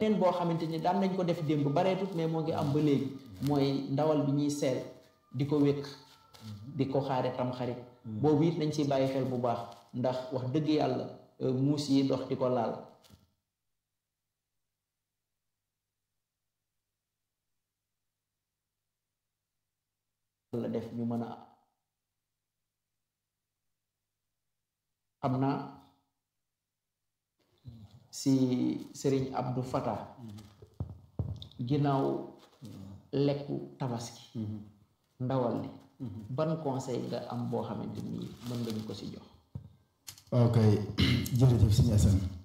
neen boo xamante ni daan nañ ko def démb bareetut mais moo ngi am ba léegi mooy ndawal bi ñuy seel di ko wékk di ko xaare tam xarit boobu it nañ ci bàyyi xel bu baax ndax wax dëgg yàlla muus yi dox di ko laal la def ñu mën a xam naa si sëriñ Abdou Fatah ginnaaw lekku tabaski ndawal li ban conseil nga am boo xamante ni mën nga ñu ko si jox ok jërëjëf sëñ Assane